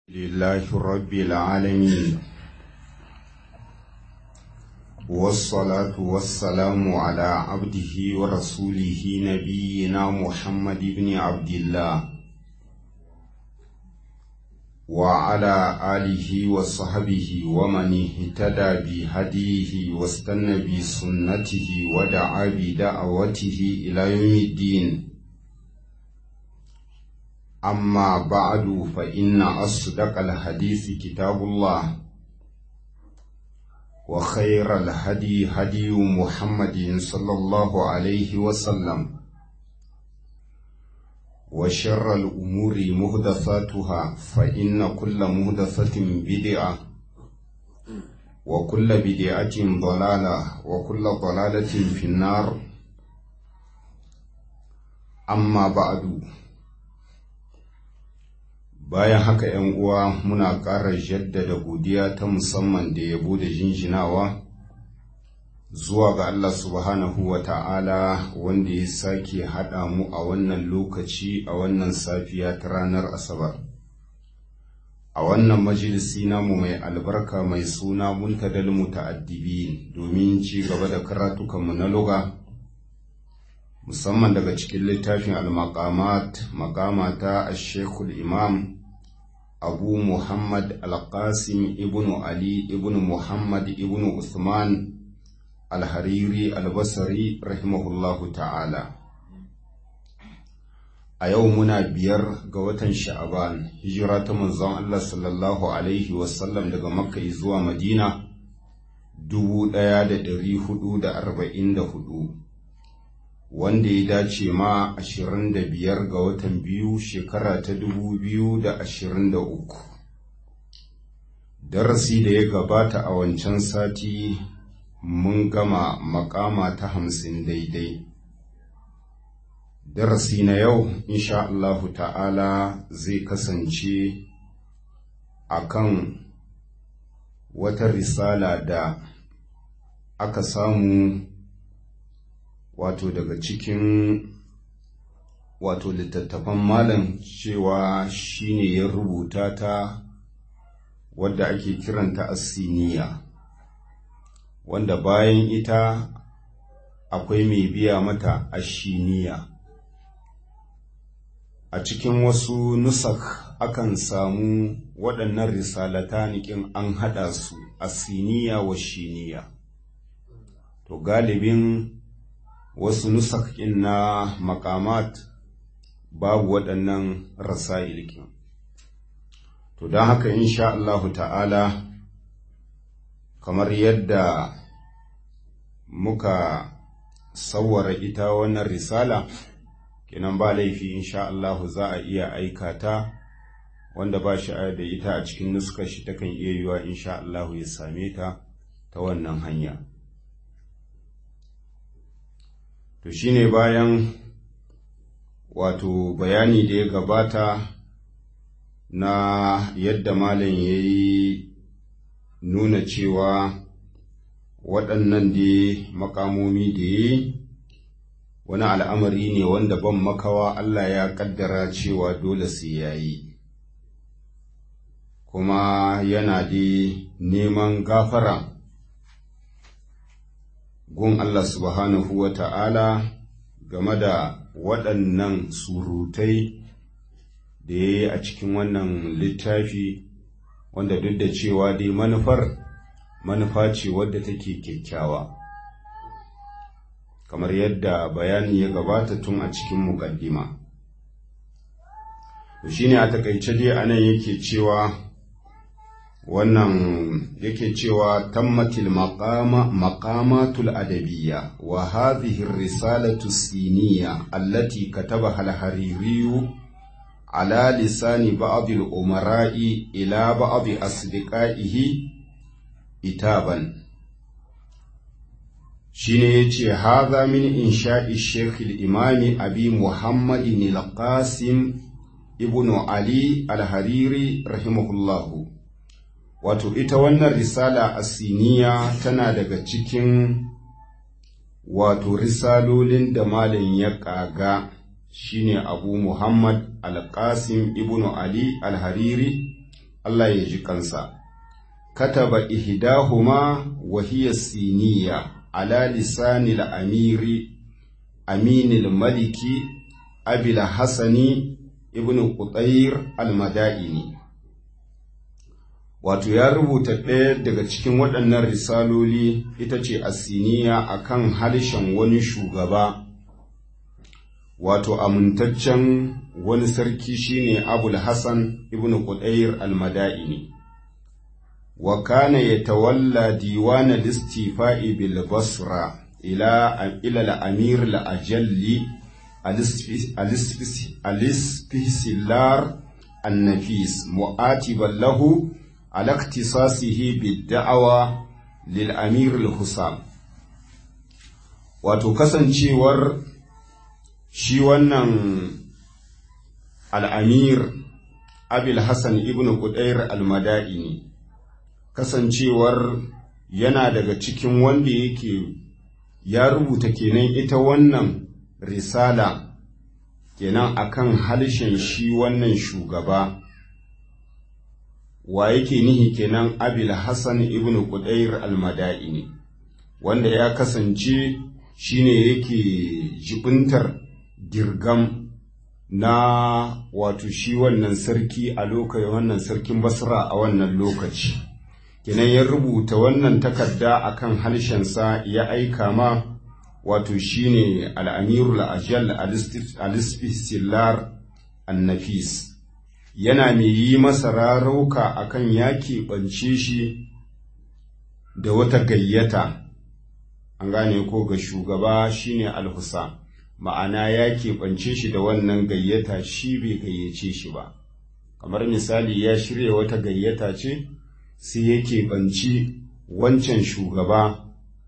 لله رب العالمين والصلاة والسلام على عبده ورسوله نبينا محمد بن عبد الله وعلى آله وصحبه ومن اهتدى بهديه واستنى بسنته ودعا بدعوته إلى يوم الدين أما بعد فإن أصدق الحديث كتاب الله وخير الهدي هدي محمد صلى الله عليه وسلم وشر الأمور مهدثاتها فإن كل مهدثة بدعة وكل بدعة ضلالة وكل ضلالة في النار أما بعد bayan haka ‘yan uwa muna ƙara jaddada godiya ta musamman da yabo da jinjinawa zuwa ga Allah subhanahu wa ta'ala wanda ya sake haɗa mu a wannan lokaci a wannan safiya ta ranar Asabar. A wannan majalisi namu mai albarka mai suna muntadal muta'addibi domin ci gaba da karatukanmu na luga. musamman daga cikin littafin al-maqamat maqamata ash-shaykhul imam abu muhammad al-qasim ibnu ali ibnu muhammad ibnu usman al-hariri al-basri rahimahullahu ta'ala a yau muna biyar ga watan sha'aban hijira ta manzon Allah sallallahu alaihi wasallam daga makka zuwa madina dubu ɗaya da ɗari hudu da arba'in da hudu wanda ya dace ma 25 ga watan biyu shekara ta 2023 darasi da ya gabata a wancan sati mun gama makama ta hamsin daidai darasi na yau insha Allahu ta'ala zai kasance akan wata risala da aka samu wato daga cikin wato littattafan malam cewa shine ya rubuta ta wadda ake kiranta asiniya wanda bayan ita akwai mai biya mata ashiniya a cikin wasu nusak akan samu waɗannan risalata nikin an haɗa su asiniya wa shiniya to galibin wasu nusakin na makamat babu waɗannan rasa'ilkin to don haka insha Allahu ta'ala kamar yadda muka sawwara ita wannan risala kenan ba laifi insha Allahu za a iya aika ta wanda ba shi da ita a cikin nuskar shi takan iya yiwa insha Allahu ya same ta ta wannan hanya to shine bayan wato bayani da ya gabata na yadda malam ya yi nuna cewa waɗannan da makamomi da ya yi wani al'amari ne wanda ban makawa Allah ya ƙaddara cewa dole sai ya yi kuma yana da neman gafara gun Allah subhanahu wa ta'ala game da waɗannan surutai da ya yi a cikin wannan littafi wanda duk da cewa dai manufar manufa ce wadda take kyakkyawa kamar yadda bayani ya gabata tun a cikin muƙaddima. shi ne a takaice dai anan yake cewa wannan yake cewa tammatil maqama maqamatul adabiyya wa hadhihi risalatu siniya allati katabaha al-hariri ala lisani ba'd al-umara'i ila ba'd asdiqaihi itaban shine yace hadha min insha'i shaykh al-imam abi muhammadin al-qasim ibnu ali al-hariri rahimahullahu wato ita wannan risala asiniya tana daga cikin wato risalolin da malam ya ƙaga shine abu muhammad alƙasim ibn ali alhariri Allah ya ji kansa kataba ihdahuma wa hiya siniya ala lisani al-amiri aminil maliki abil hasani ibn qutayr al-madaini wato ya rubuta ɗaya daga cikin waɗannan risaloli ita ce asiniya akan harshen wani shugaba wato amintaccen wani sarki shine abul hassan ibn qudayr al-madaini wa kana yatawalla diwan al-istifa'i bil basra ila ila al-amir al-ajalli al-isfisilar an-nafis mu'atiban lahu على اختصاصه بالدعوة للأمير الحسام wato kasancewar shi wannan al'amir abil hassan ibn Qudayr al-mada'ini kasancewar yana daga cikin wanda yake ya rubuta kenan ita wannan risala kenan akan harshen shi wannan shugaba wa yake nihi kenan abil hassan ibn Qudayr al-mada'ini wanda ya kasance shine yake jibintar girgam na wato shi wannan sarki a lokacin wannan sarkin basra a wannan lokaci kenan ya rubuta wannan takarda akan harshensa ya aika ma wato shine al-amirul ajal al-isfisilar an-nafis yana mai yi masa rarauka akan ya keɓance shi da wata gayyata an gane ko ga shugaba shine alhusa ma'ana ya keɓance shi da wannan gayyata shi bai gayyace shi ba kamar misali ya shirya wata gayyata ce sai ya keɓanci wancan shugaba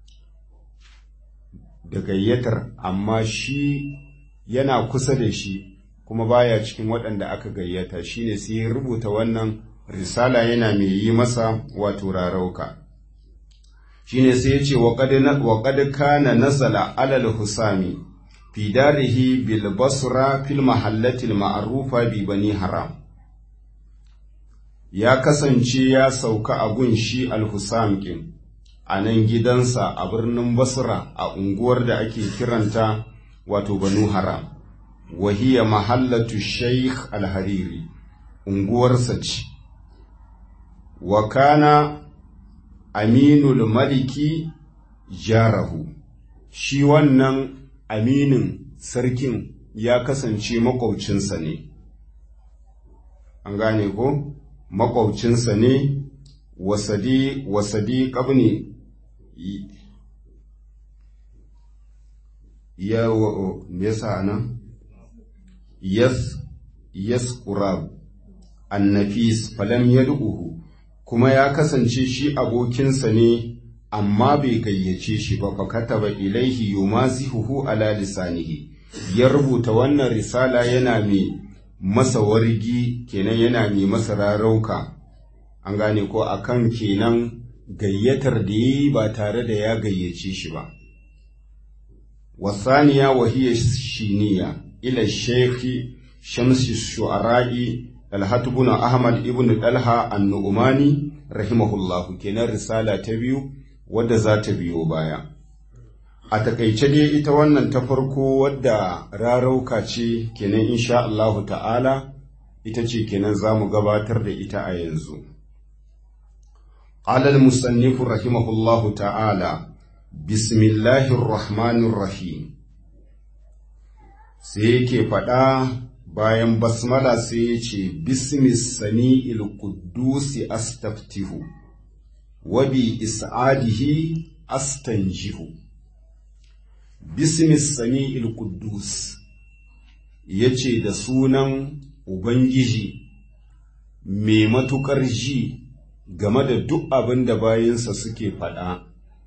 da gayyatar amma shi yana kusa da shi kuma baya cikin waɗanda aka gayyata shine sai ya rubuta wannan risala yana mai yi masa wato rarauka shine sai ya ce wa qad kana nazala alal husami fi darihi bil basra fil mahallati al ma'rufa bi bani haram ya kasance ya sauka a gun shi al husam kin a nan gidansa a birnin basra a unguwar da ake kiranta wato banu haram wahiya mahallatu sheikh al-hariri unguwarsa ce wa kana aminul maliki jarahu shi wannan aminin sarkin ya kasance makwaucinsa ne an gane ko makwaucinsa ne wasadi wasadi kabni ya me yasa nan yas yasqurab annafis falam yad'uhu kuma ya kasance shi abokinsa ne amma bai gayyace shi ba fa kataba ilaihi yumazihuhu ala lisanihi ya rubuta wannan risala yana mai masa wargi kenan yana mai masa rarauka an gane ko akan kenan gayyatar da yi ba tare da ya gayyace shi ba wasaniya wahiyar shiniya ila shekhi shamsi shu'ara'i talhatu ibn ahmad ibn dalha an-nu'mani rahimahullahu kenan risala ta biyu wadda za ta biyo baya a takaice dai ita wannan ta farko wadda rarauka ce kenan insha Allah ta'ala ita ce kenan za mu gabatar da ita a yanzu قال المصنف رحمه الله تعالى بسم الله الرحمن الرحيم sai yake faɗa bayan basmala sai ya ce bismis sami'il quddusi astaftihu wa bi is'adihi astanjihu bismis sami'il quddus yace da sunan ubangiji mai matuƙar ji game da duk abin da bayansa suke faɗa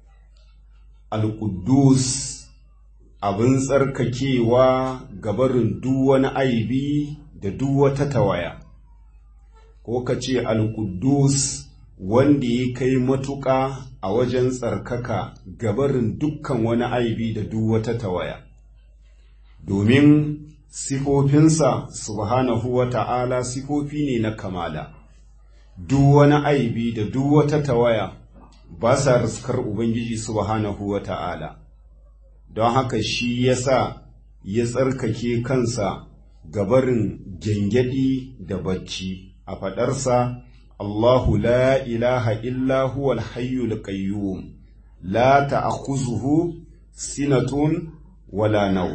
al-quddus abin tsarkakewa gabarin duk wani aibi da duk wata tawaya, ko ka ce Al-Quddus wanda ya kai matuƙa a wajen tsarkaka gabarin dukkan wani aibi da duk wata tawaya. Domin sifofinsa subhanahu wa ta'ala sifofi ne na kamala, duk wani aibi da duk wata tawaya ba sa riskar Ubangiji subhanahu wa ta'ala, don haka shi ya sa ya tsarkake kansa gabarin gyangyaɗi da bacci a faɗarsa Allahu la ilaha illa huwal hayyul qayyum la ta'khuzuhu sinatun wala nau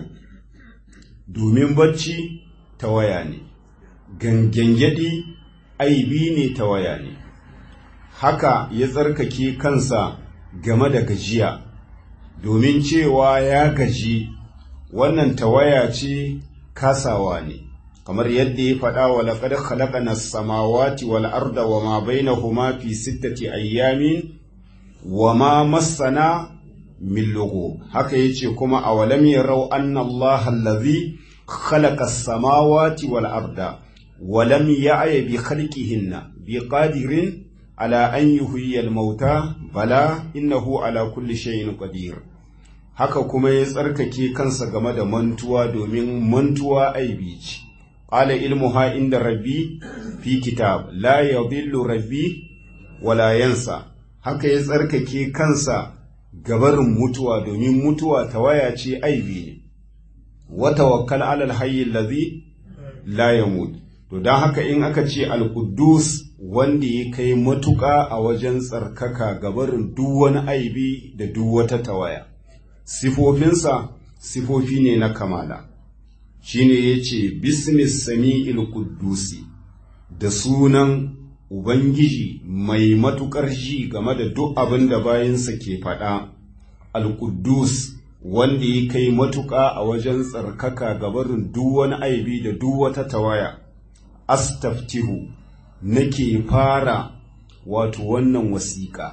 domin bacci tawaya ne gangyangyaɗi aibi ne tawaya ne haka ya tsarkake kansa game da gajiya domin cewa ya gaji wannan tawaya ce kasawa ne kamar yadda ya faɗa wa laqad khalaqana as-samawati wal arda wa ma bainahuma fi sittati ayyamin wa ma massana min lugu haka yace kuma awalam yarau anna Allah allazi khalaqa as-samawati wal arda wa lam ya'ya bi khalqihinna bi qadirin ala an yuhyiya al-mauta bala innahu ala kulli shay'in qadir haka kuma ya tsarkake kansa game da mantuwa domin mantuwa aibi ce qala ilmuha inda rabbi fi kitab la yadhillu rabbi wala yansa haka ya tsarkake kansa gabarin mutuwa domin mutuwa tawaya ce aibi ne wa tawakkal ala alhayy allazi la yamut to dan haka in aka ce al-quddus wanda ya kai matuƙa a wajen tsarkaka gabarin duk wani aibi da duk wata tawaya sifofinsa sifofi ne na kamala shine yace bismis sami'il quddusi da sunan ubangiji mai matukar ji game da duk abin da bayansa ke faɗa al-quddus wanda ya kai matuƙa a wajen tsarkaka gabarin duk wani aibi da duk wata tawaya astaftihu nake fara wato wannan wasiƙa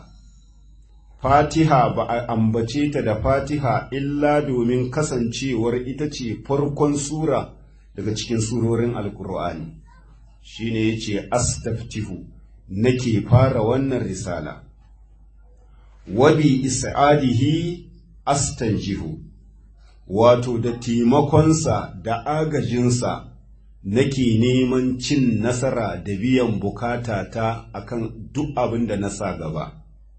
fatiha ba a ambace ta da fatiha illa domin kasancewar ita ce farkon sura daga cikin surorin alkur'ani shine yace astaftihu nake fara wannan risala wabi is'adihi astanjihu wato da taimakonsa da agajinsa nake neman cin nasara da biyan bukata ta akan duk abin da na sa gaba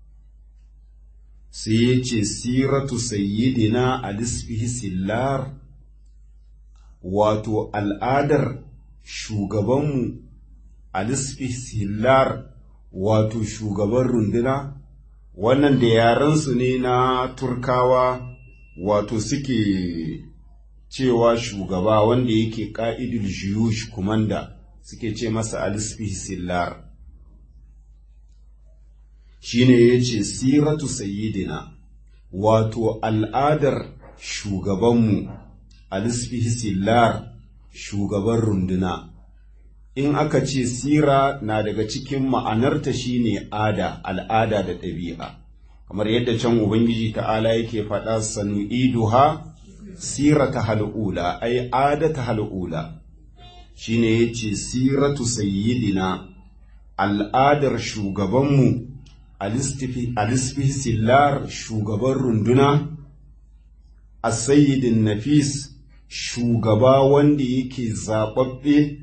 sai ya ce siratu sayyidina alisfihi sillar wato al'adar shugabanmu alisfihi sillar wato shugaban runduna wannan da yarensu ne na turkawa wato suke cewa shugaba wanda yake ƙa'idul jiyush kumanda suke ce masa alisfihi sillar shine ya ce siratu sayyidina wato al'adar shugabanmu alisfihi sillar shugaban runduna in aka ce sira na daga cikin ma'anarta shine ada al'ada da ɗabi'a kamar yadda can ubangiji ta'ala yake faɗa sanu'iduha sirata hal'ula ai adata hal'ula shine yace siratu sayyidina al'adar shugabanmu alisfi sillar shugaban runduna a sayyidin nafis shugaba wanda yake zaɓaɓɓe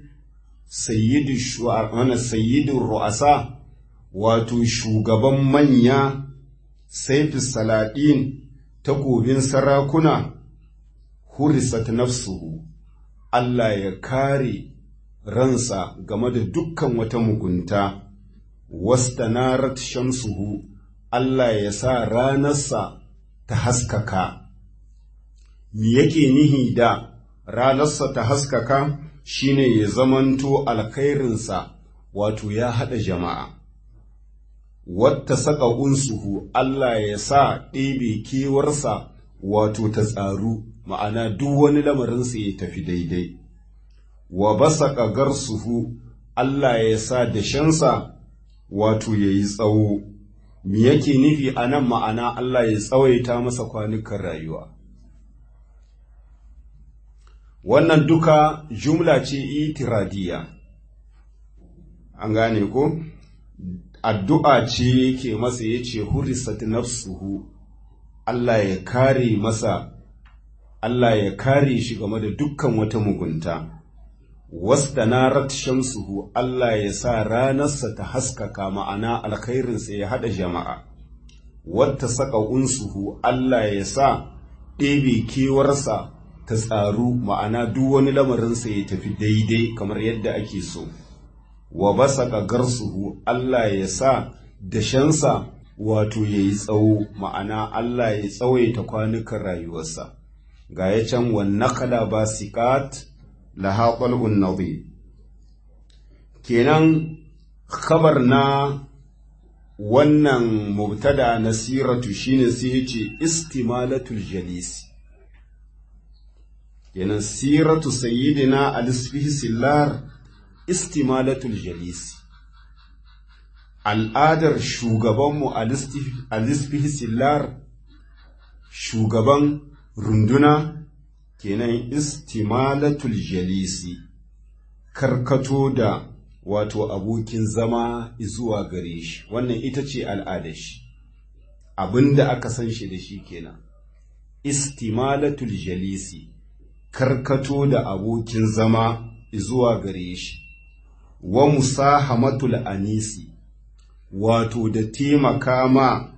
sayyidin ru'asa wato shugaban manya saifi salaɗin takobin sarakuna hurisat nafsuhu Allah ya kare ransa game da dukkan wata mugunta wastanarat shamsuhu Allah ya sa ranarsa ta haskaka me yake nihi da ranarsa ta haskaka shine ya zamanto alkhairinsa wato ya haɗa jama'a wata saka unsuhu Allah ya sa ɗebe kewarsa wato ta tsaru ma'ana duk wani lamarinsa ya tafi daidai wa basaka garsuhu Allah ya sa dashensa wato ya yi tsawo me yake nufi a nan ma'ana Allah ya tsawaita masa kwanukan rayuwa wannan duka jumla ce itiradiya an gane ko addu'a ce yake masa ya ce hurisat nafsuhu Allah ya kare masa Allah ya kare shi game da dukkan wata mugunta wastanarat shamsuhu Allah ya sa ranarsa ta haskaka ma'ana alkhairinsa ya haɗa jama'a wata saka unsuhu Allah ya sa ɗebe kewarsa ta tsaru ma'ana duk wani lamarinsa ya tafi daidai kamar yadda ake so wa basaka garsuhu Allah ya sa dashensa wato ya yi tsawo ma'ana Allah ya tsawaita kwanukan rayuwarsa ga ya can wannan kala ba sikat laha qalbun nadhi kenan khabar na wannan mubtada na siratu shine sai yace istimalatul jalisi kenan siratu sayyidina al-isfihi sillar istimalatul jalisi al'adar shugabanmu al-isfihi sillar shugaban runduna kenan istimalatul jalisi karkato da wato abokin zama zuwa gare shi wannan ita ce al'adar shi abinda aka san shi da shi kenan istimalatul jalisi karkato da abokin zama zuwa gare shi wa musahamatul anisi wato da taimaka ma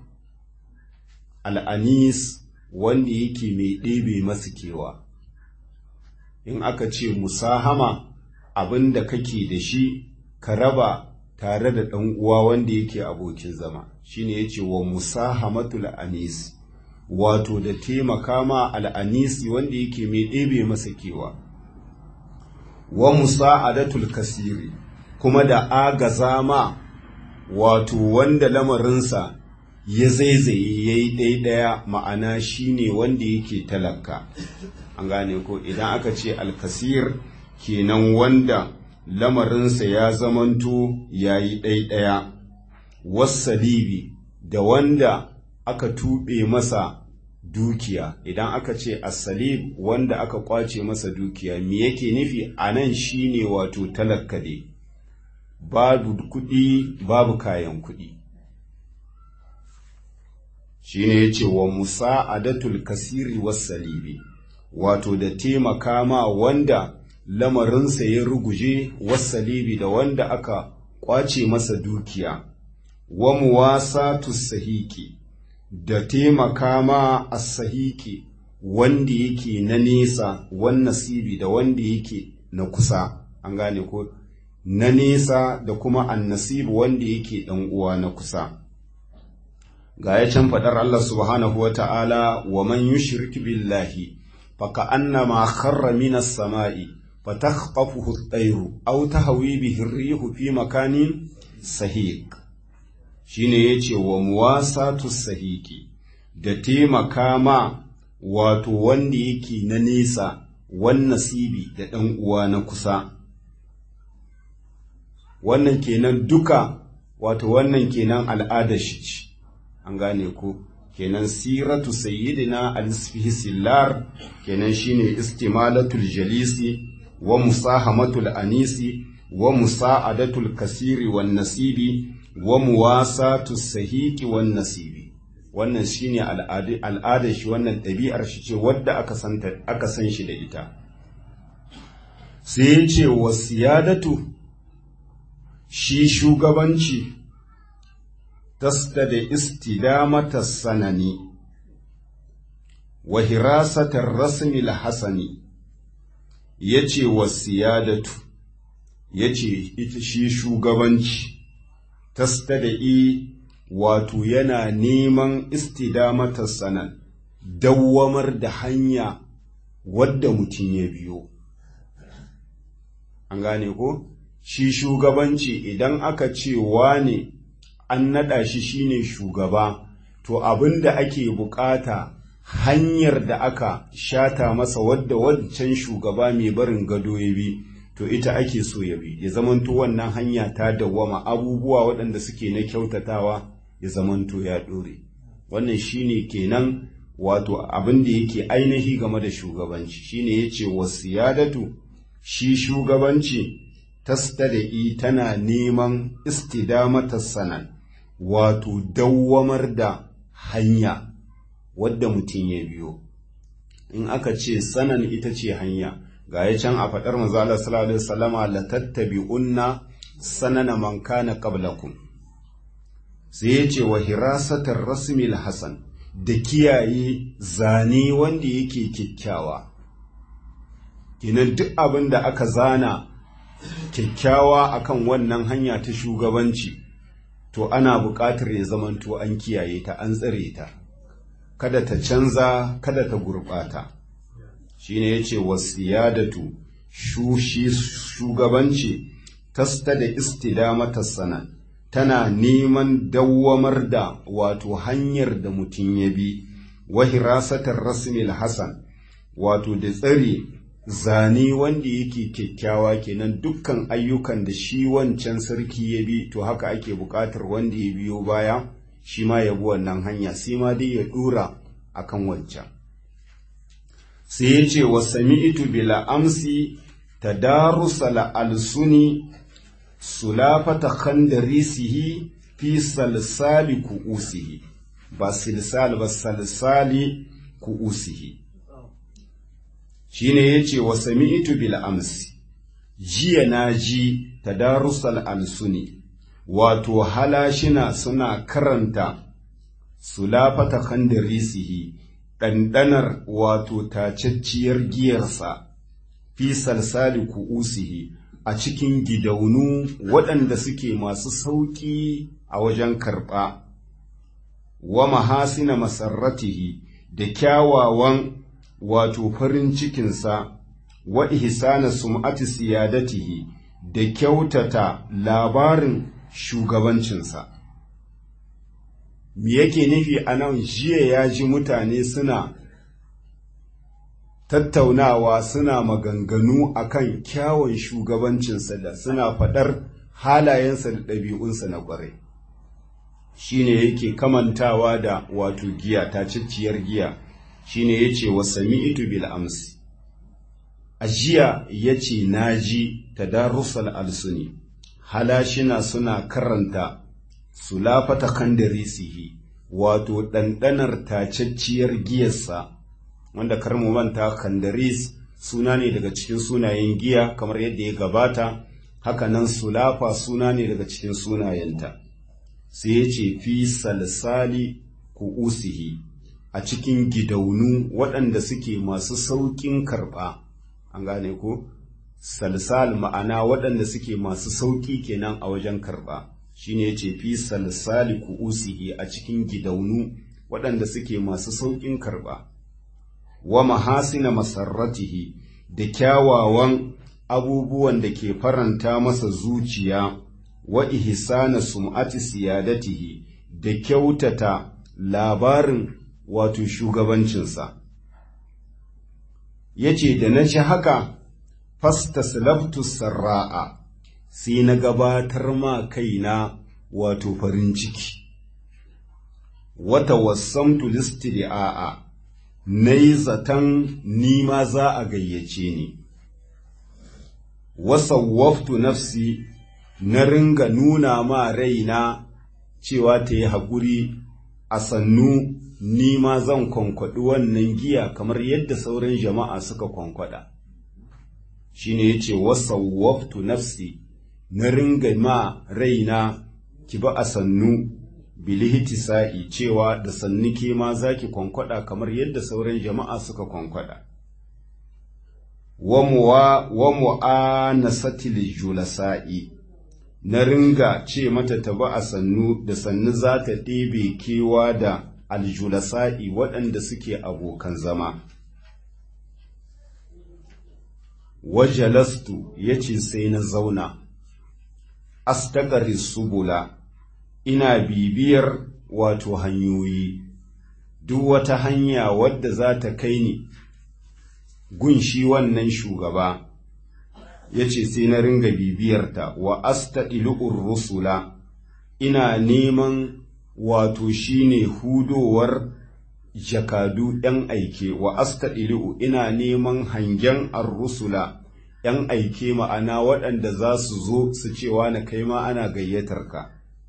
al'anis wanda yake mai ɗebe masu kewa in aka ce musahama abin da kake da shi ka raba tare da ɗan uwa wanda yake abokin zama shine yace wa musahamatul anis wato da taimaka ma al'anisi wanda yake mai ɗebe masa kewa wa musa'adatul kasiri kuma da agaza ma wato wanda lamarinsa ya zaizaye ya yi ɗaiɗaya ma'ana shine wanda yake talaka an gane ko idan aka ce alkasir kenan wanda lamarinsa ya zamanto ya yi ɗaiɗaya wasalibi da wanda aka tuɓe masa dukiya idan aka ce asalib wanda aka kwace masa dukiya me yake nufi a nan shine wato talaka ne babu kuɗi babu kayan kuɗi shine ya ce wa musa'adatul kasiri wasalibi wato da taimaka ma wanda lamarinsa ya ruguje wasalibi da wanda aka kwace masa dukiya wa muwasatu sahiki da taimaka ma as-sahiki wanda yake na nesa wan nasibi da wanda yake na kusa an gane ko na nesa da kuma annasibu wanda yake dan uwa na kusa ga ya can fadar Allah subhanahu wa ta'ala wa man yushrik billahi faka annama kharra minas sama'i فتخطفه الطير أو تهوي به الريح في مكان سهيق shine yace wa muwasatu sahiki da taimaka ma wato wanda yake na nesa wan nasibi da ɗan uwa na kusa wannan kenan duka wato wannan kenan al'adar shi ce an gane ko kenan siratu sayyidina al-isfihi sillar kenan shine istimalatul jalisi wa musahamatul anisi wa musa'adatul kasiri wan nasibi wa muwasatus sahiqi wan nasibi wannan shine al'adar shi wannan ɗabi'ar shi ce wadda aka santa aka san shi da ita sai ya ce wa siyadatu shi shugabanci tasta da istidamata sanani wa hirasatar rasmil hasani ya ce wa siyadatu ya ce ita shi shugabanci tastada'i wato yana neman istidamatar sanan dawwamar da hanya wadda mutum ya biyo an gane ko shi shugabanci idan aka ce wane an naɗa shi shine shugaba to abin da ake bukata hanyar da aka shata masa wadda wancan shugaba mai barin gado ya bi to ita ake so ya bi ya zamanto wannan hanya ta dawwama abubuwa waɗanda suke na kyautatawa ya zamanto ya ɗore wannan shine kenan wato abin da yake ainihi game da shugabanci shine yace wasiyadatu shi shugabanci tastada'i tana neman istidamata sanan wato dawwamar da hanya wadda mutum ya biyo in aka ce sanan ita ce hanya ga ya can a faɗar manzo Allah sallallahu alaihi wasallama la tattabi'unna sanana man kana qablakum sai ya ce wa hirasatar rasmil hasan da kiyaye zane wanda yake kyakkyawa kinan duk abin da aka zana kyakkyawa akan wannan hanya ta shugabanci to ana buƙatar ya zamanto an kiyaye ta an tsare ta kada ta canza kada ta gurɓata shine yace wasiyadatu shushi shugabanci tasta da istidamata sana tana neman dawwamar da wato hanyar da mutum ya bi wa hirasatar rasmil hasan wato da tsare zane wanda yake kyakkyawa kenan dukkan ayyukan da shi wancan sarki ya bi to haka ake buƙatar wanda ya biyo baya shi ma ya bi wannan hanya sai ma dai ya dora akan wancan sai ya ce wa sami'tu bila amsi tadarusa la alsuni sulafata khandarisihi fi salsali ku'usihi ba silsal ba salsali ku'usihi shine yace wa sami'tu bil amsi jiya na ji tadarusal alsuni wato halashina suna karanta sulafata khandarisihi ɗanɗanar wato tacacciyar giyarsa fi salsali ku'usihi a cikin gidaunu waɗanda suke masu sauƙi a wajen karɓa wa mahasina masarratihi da kyawawan wato farin cikinsa wa ihsana sum'ati siyadatihi da kyautata labarin shugabancinsa me yake nufi a nan jiya ya ji mutane suna tattaunawa suna maganganu akan kyawun shugabancinsa da suna faɗar halayensa da ɗabi'unsa na ƙwarai shine yake kamantawa da wato giya ta cicciyar giya shine yace wa sami'tu bil amsi a jiya yace naji tadarusal alsuni halashina suna karanta sulafata kandarisihi wato ɗanɗanar tacacciyar giyarsa wanda kar mu manta kandaris suna ne daga cikin sunayen giya kamar yadda ya gabata hakanan sulafa suna ne daga cikin sunayenta sai ya ce fi salsali ku'usihi a cikin gidaunu waɗanda suke masu sauƙin karɓa an gane ko salsal ma'ana waɗanda suke masu sauƙi kenan a wajen karɓa shine yace fi salsali ku'usihi a cikin gidaunu waɗanda suke masu sauƙin karɓa wa mahasina masarratihi da kyawawan abubuwan da ke faranta masa zuciya wa ihsana sum'ati siyadatihi da kyautata labarin wato shugabancinsa yace da na ci haka fastaslaftu sarra'a sai na gabatar ma kaina wato farin ciki wata wasamtu listida'a na yi zaton nima za a gayyace ni wasawwaftu nafsi na ringa nuna ma raina cewa ta yi haƙuri a sannu nima zan kwankwaɗi wannan giya kamar yadda sauran jama'a suka kwankwada shine yace wasawwaftu nafsi na ringa ma raina ki ba a sannu bilihiti sa'i cewa da sannu ke ma za ki kwankwada kamar yadda sauran jama'a suka kwankwada. Wa mu'anasatil julasa'i na ringa ce mata ta ba a sannu da sannu za ta ɗebe kewa da aljulasa'i waɗanda suke abokan zama. Wajalastu ya ce sai na zauna, astagari subula. ina bibiyar wato hanyoyi, duk wata hanya wadda za ta kai ni gunshi wannan shugaba, ya ce sai na ringa bibiyarta wa asta ilu'ur rusula, ina neman wato shine hudowar jakadu ‘yan aike wa asta ilu'u ina neman hangen ar-rusula ‘yan aike ma'ana waɗanda za su zo su cewa na kai ma ana gayyatar ka.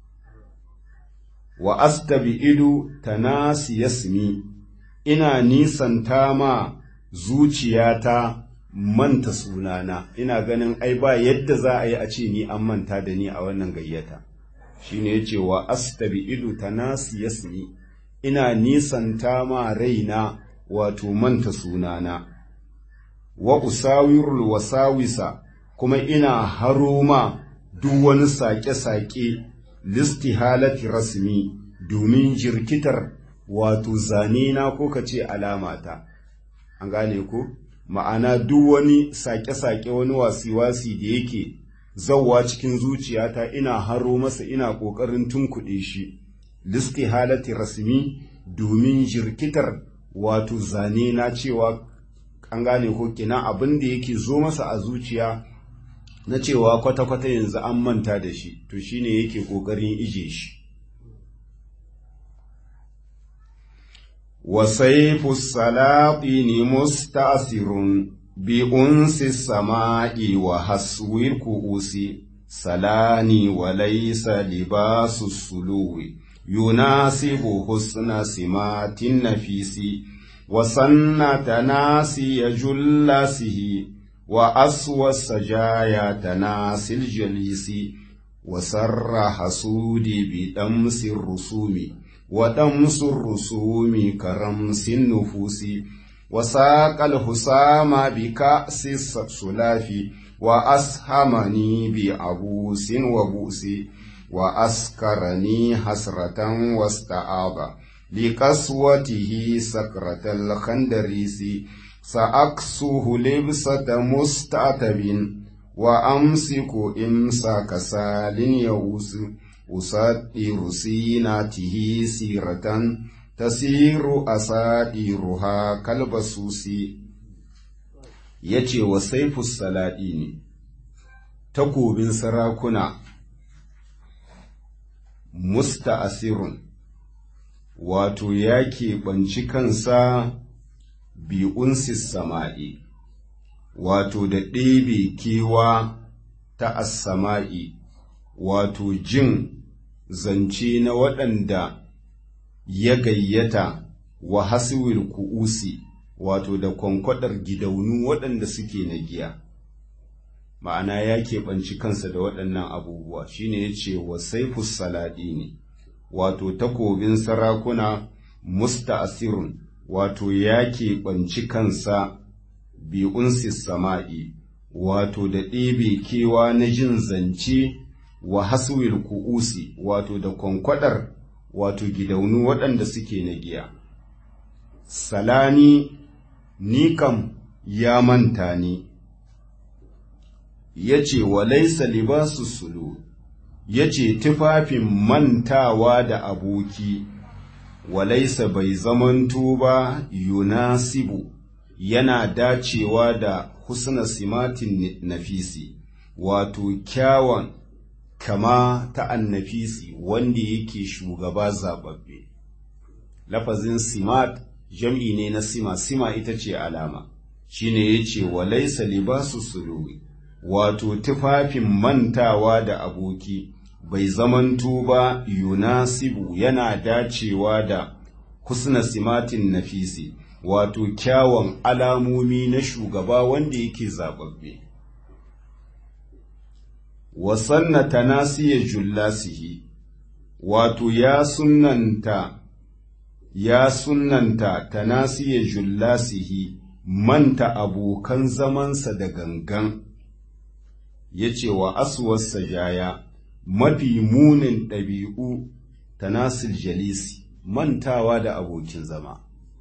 wa astabi'idu tanasi yasmi ina nisanta ma zuciyata manta sunana ina ganin ai ba yadda za a yi a ce ni an manta da ni a wannan gayyata shine yace wa astabi'idu tanasiyasni ina nisanta ma raina wato manta sunana wa usawirul wasawisa kuma ina haro ma duk wani sake-sake listi halati rasmi domin jirkitar wato zane na ko ka ce alamata an gane ko ma'ana duk wani sake-sake wani wasi-wasi da yake zauwa cikin zuciyata ina haro masa ina ƙoƙarin tunkuɗe shi listi halati rasmi domin jirkitar wato zane na cewa an gane ko kina abin da yake zo masa a zuciya na cewa kwata-kwata yanzu an manta da shi to shine yake ƙoƙarin ije shi وسيف السلاطين مستأثر بأنس السماء وحسو الكؤوس سلاني وليس لباس السلو يناسب حسن سمات النفيس وسن تناسي جلاسه وأسوى السجايا تناسي الجليس وسر حسودي بدمس الرسوم ودمس الرسوم كرمس النفوس وساق الحسام بكأس السلاف وأسهمني بعبوس وبؤس وأسكرني حسرة واستعاض لقسوته سكرة الخندريس سأكسه لبسة مستعتب وأمسك إمساك سال يئوس أسطر سيناته سيرة تسير أسائرها كالبسوس yace wa saifus salaɗi ne takobin sarakuna musta'asirun wato ya keɓanci kansa bi'unsis sama'i wato da ɗebe kewa ta as-sama'i wato jin zance na waɗanda ya gayyata wa hasiwil ku'usi wato da kwankwadar gidaunu waɗanda suke na giya ma'ana ya keɓanci kansa da waɗannan abubuwa shine ya ce wa saifus salaɗi ne wato takobin sarakuna musta'asirun wato ya keɓanci kansa bi'unsis sama'i wato da ɗebe kewa na jin zance wa haswil ku'usi wato da kwankwadar wato gidaunu waɗanda suke na giya salani ni kam ya manta ni ya ce wa laisa libasu sulu ya ce tufafin mantawa da aboki wa laisa bai zamanto ba yunasibu yana dacewa da husna simatin nafisi wato kyawun kama ta annafisi wanda yake shugaba zababbe lafazin simat jam'i ne na sima sima ita ce alama shine yace walaysa libasu suluwi wato tufafin mantawa da aboki bai zamanto ba yunasibu yana dacewa da husna simatin nafisi wato kyawun alamomi na shugaba wanda yake zababbe wasanna tanasiya jullasihi wato ya sunnanta ya sunnanta tanasiya jullasihi manta abokan zamansa da gangan ya ce wa asuwarsa jaya mafi munin ɗabi'u tanasil jalisi mantawa da abokin zama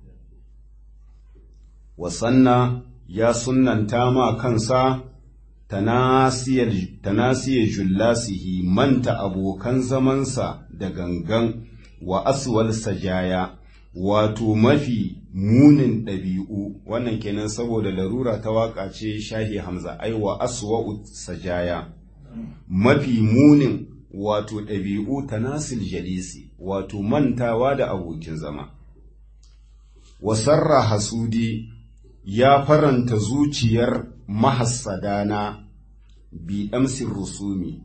wasanna ya sunnanta ma kansa tanasiyar jullasihi manta abokan zamansa da gangan wa aswal sajaya wato mafi munin ɗabi'u wannan kenan saboda larura ta waƙa ce shahi hamza ai wa aswa'u sajaya mafi munin wato ɗabi'u tanasil jalisi wato mantawa da abokin zama wasarra hasudi ya faranta zuciyar mahassadana bi ɗamsin rusumi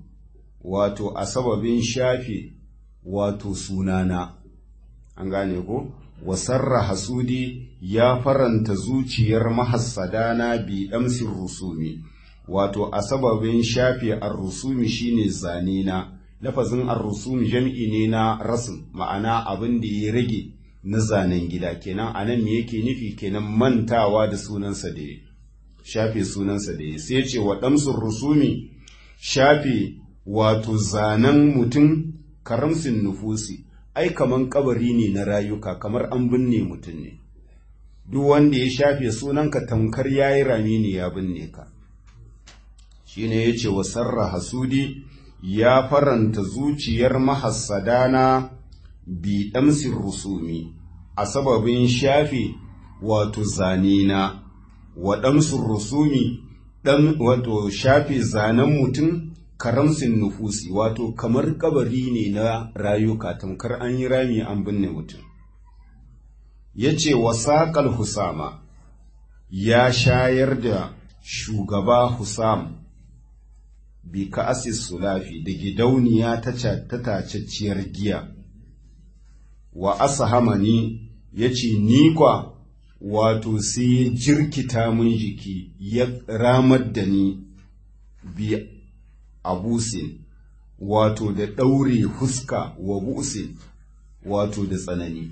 wato a sababin shafe wato sunana an gane ko wasarra hasudi ya faranta zuciyar mahassadana bi damsin rusumi wato a sababin shafe ar-rusumi shine zane na lafazin ar-rusumi jam'i ne na rasm ma'ana abin da ya rage na zanen gida kenan anan me yake nufi kenan mantawa da sunansa da shafe sunansa da sai ce wa damsin rusumi shafe wato zanen mutum karamsin nufusi ai kaman kabari ne na rayuka kamar an binne mutum ne duk wanda ya shafe sunanka tamkar yayi rami ne ya binne ka shine yace wa sarra hasudi ya faranta zuciyar mahassadana bi damsin rusumi a sababin shafe wato zanena wa damsin rusumi dan wato shafe zanen mutum karamsin nufusi wato kamar kabari ne na rayuka tamkar an yi rami an binne mutum ya ce wasaƙal husama ya shayar da shugaba husam bi ka'asis sulafi da gidauniya ta tacacciyar giya wa asahamani ya ce ni kwa wato sai ya jirkita mun jiki ya ramar da ni bi abusin wato da ɗaure huska wa busin wato da tsanani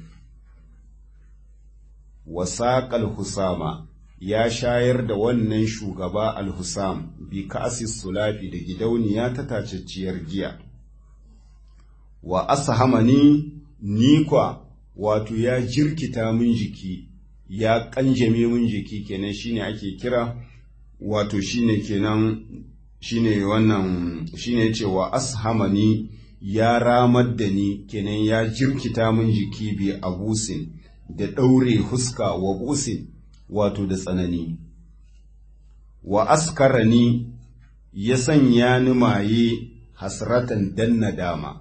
wasaƙal husama ya shayar da wannan shugaba al-husam bi ka'asis sulafi da gidauniya ta tacacciyar giya wa ashamani nikwa wato ya jirkita min jiki ya kanjame min jiki kenan shine ake kira wato shine kenan shine wannan shine cewa ashamani ya ramar da ni kenan ya jirkita min jiki bi abusin da ɗaure huska wa busin wato da tsanani wa askarani ya sanya ni maye hasratan dan nadama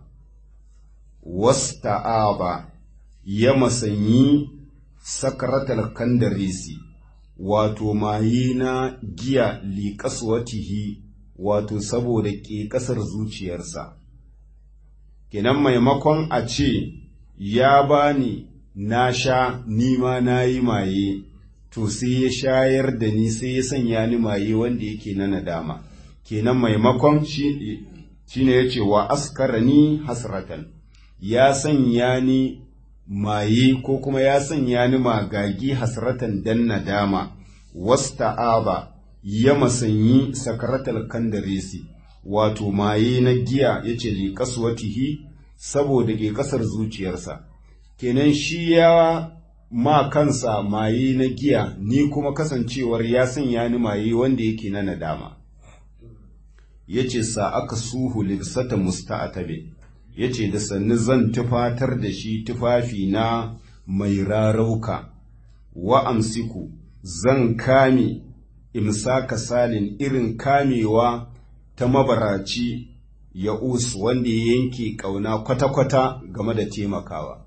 wasta'aba ya masanyi sakaratal kandarisi wato maye na giya liƙaswatihi wato saboda ke ƙasar zuciyarsa kenan maimakon a ce ya bani na sha nima na yi maye to sai ya shayar da ni sai ya sanya ni maye wanda yake na nadama kenan maimakon shi ne ya ce wa askara ni hasratan ya sanya ni maye ko kuma ya sanya ni magagi hasratan dan nadama wasta'aba ya masanyi sakaratal kandaresi wato maye na giya ya ce liƙaswatihi saboda ke ƙasar zuciyarsa kenan shi ya ma kansa maye na giya ni kuma kasancewar ya sanya ni maye wanda yake na nadama ya ce sa aka suhu libsata musta'atabe ya ce da sannu zan tufatar da shi tufafi na mai rarauka wa amsiku zan kame imsaka salin irin kamewa ta mabaraci ya usu wanda ya yanke ƙauna kwata-kwata game da taimakawa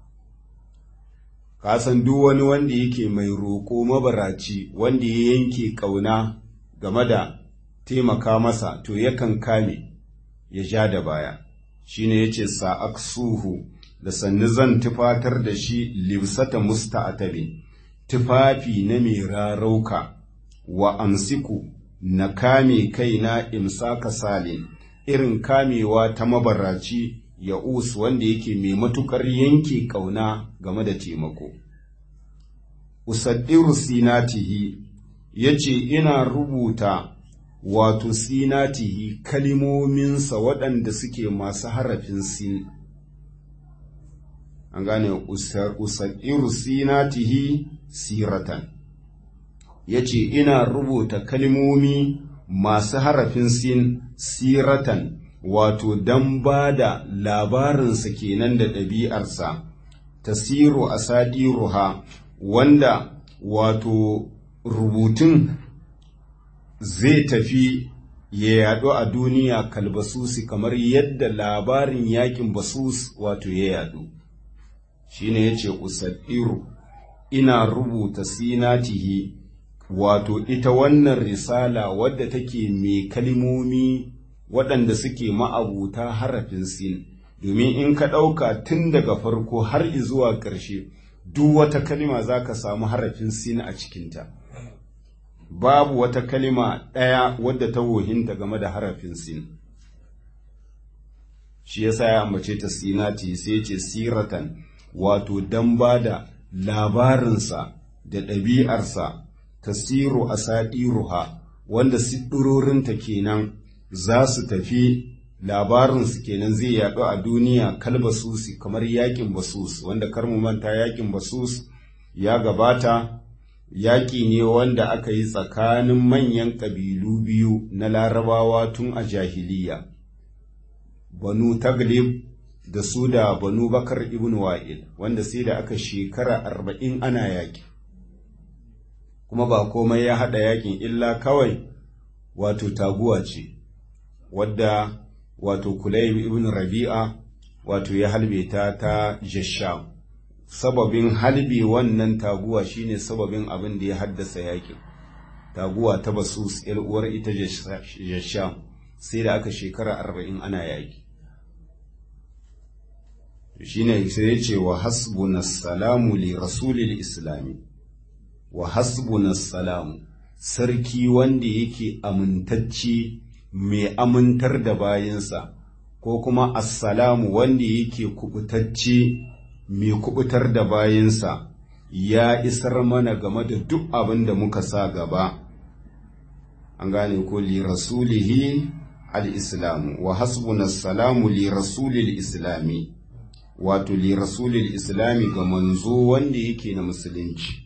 kasan duk wani wanda yake mai roƙo mabaraci wanda ya yanke ƙauna game da taimaka masa to yakan kame ya ja da baya shine yace sa'aksuhu da sannu zan tufatar da shi libsata musta'atabi tufafi na mai rarauka wa amsiku na kame kaina imsaka salin irin kamewa ta mabaraci ya usu wanda yake mai matukar yanke ƙauna game da taimako. Usaddiru sinatihi ya ce ina rubuta wato sinatihi kalimominsa waɗanda suke masu harafin sin. An gane usaddiru sinatihi siratan. Ya ce ina rubuta kalimomi masu harafin sin siratan. wato don ba da labarinsa kenan da ɗabi'arsa, tasiru a sadiruha wanda wato rubutun zai tafi ya yaɗu a duniya kalbasusi kamar yadda labarin yakin basus wato ya yaɗu. Shi ne ya ce, Usadiru, ina rubuta sinatihi wato ita wannan risala wadda take mai kalmomi waɗanda suke ma'abuta harafin sin domin in ka ɗauka tun daga farko har zuwa ƙarshe duk wata kalima za ka samu harafin sin a cikinta babu wata kalima ɗaya wadda ta wohinta game da harafin sin shi yasa ya ambace ta sinati sai ce siratan wato dan ba da labarinsa da ɗabi'arsa tasiru a saɗiruha wanda siɗurorinta kenan za su tafi labarinsu kenan zai yaɗu a duniya kalbasusi kamar yakin basus wanda kar mu manta yakin basus ya gabata yaƙi ne wanda aka yi tsakanin manyan ƙabilu biyu na larabawa tun a jahiliya banu taglib da su da banu bakar ibn wa'il wanda sai da aka shekara arba'in ana yaƙi kuma ba komai ya haɗa yaƙin illa kawai wato taguwa ce wadda wato kulayb ibn rabi'a wato ya halbe ta ta jasham sababin halbe wannan taguwa shine sababin abin da ya haddasa yakin taguwa ta basus yar uwar ita jasham sai da aka shekara arba'in ana yaki shine sai ya ce wa hasbuna salamu li rasulil islami wa hasbuna salamu sarki wanda yake amintacce mai amintar da bayinsa ko kuma assalamu wanda yake kubutacce mai kubutar da bayinsa ya isar mana game da duk abin da muka sa gaba an gane ko li rasulihi al-islamu wa hasbuna salamu li rasulil islami wato li rasulil islami ga manzo wanda yake na musulunci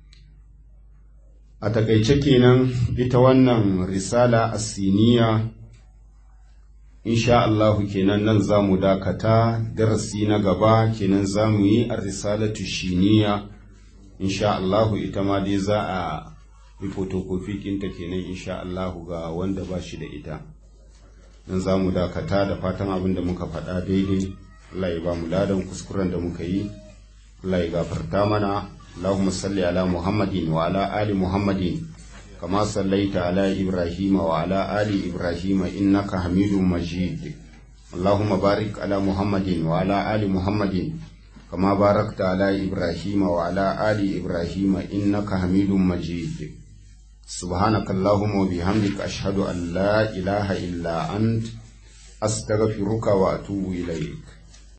a takaice kenan ita wannan risala asiniya insha Allahu kenan nan za mu dakata darasi na gaba kenan za mu yi a risalatu shiniya insha Allahu ita ma dai za a yi fotokofi kinta kenan insha Allahu ga wanda ba shi da ita nan za mu dakata da fatan abin da muka faɗa daidai Allah ya ba mu ladan kuskuren da muka yi Allah ya gafarta mana اللهم صل على محمد وعلى آل محمد كما صليت على إبراهيم وعلى آل إبراهيم إنك حميد مجيد اللهم بارك على محمد وعلى آل محمد كما باركت على إبراهيم وعلى آل إبراهيم إنك حميد مجيد سبحانك اللهم وبحمدك أشهد أن لا إله إلا أنت أستغفرك وأتوب إليك